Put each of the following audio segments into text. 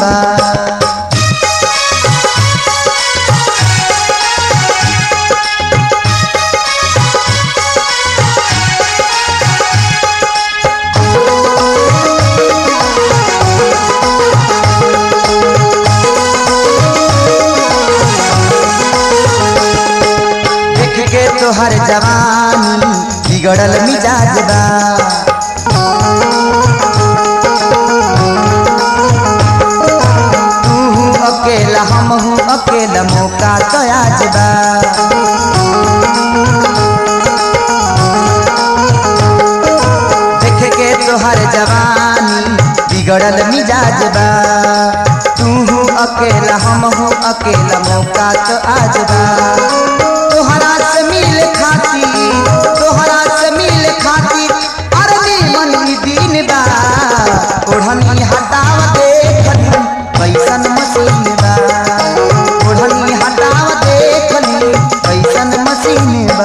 बा देख के तोहर जवानी बिगड़ल मिजाज बा तू अकेला हम हूँ अकेला मौका तो आज बा देख के तोहर जवानी बिगड़ल मिजाज बा तू हूँ अकेला हम हूँ अकेला मौका तो आज बा तोहरा से मिल खाती तोहरा से मिल खाती अरे मन ई दिन बा ओढ़नी हटाव देखली कैसन मशीन बा ओढ़नी हटाव देखली कैसन मशीन बा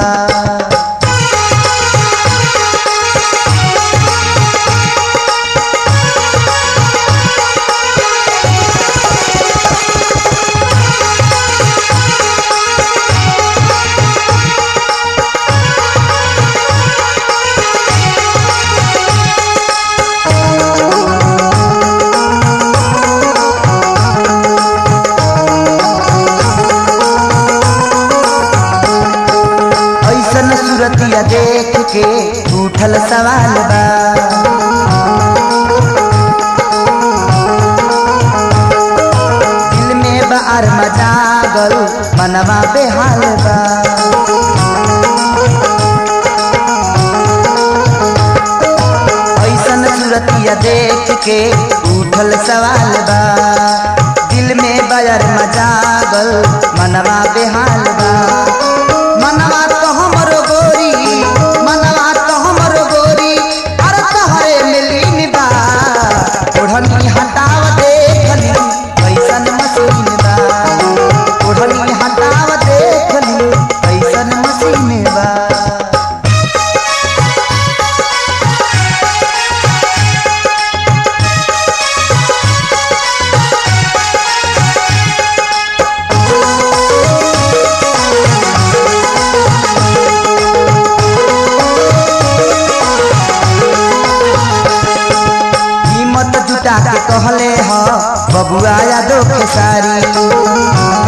ऐसन सूरतिया देख के उठल सवाल बा दिल में बार मजागल मनवा बेहाल बा ऐसन सूरतिया देख के उठल सवाल बा दिल में बयर मजागल मनवा बेहाल बा मनवा तो हमर गोरी मनवा तो हमर गोरी अरे तोहरे मिलीन बा ओढ़नी हटाव देखली कैसन मशीन बा ओढ़नी हटाव देखली कैसन मशीन बा हिम्मत जुटा के कहले ह बबुआ यादव के सारी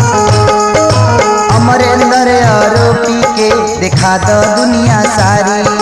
अमरेंद्र आरोपी के देखा दो दुनिया सारी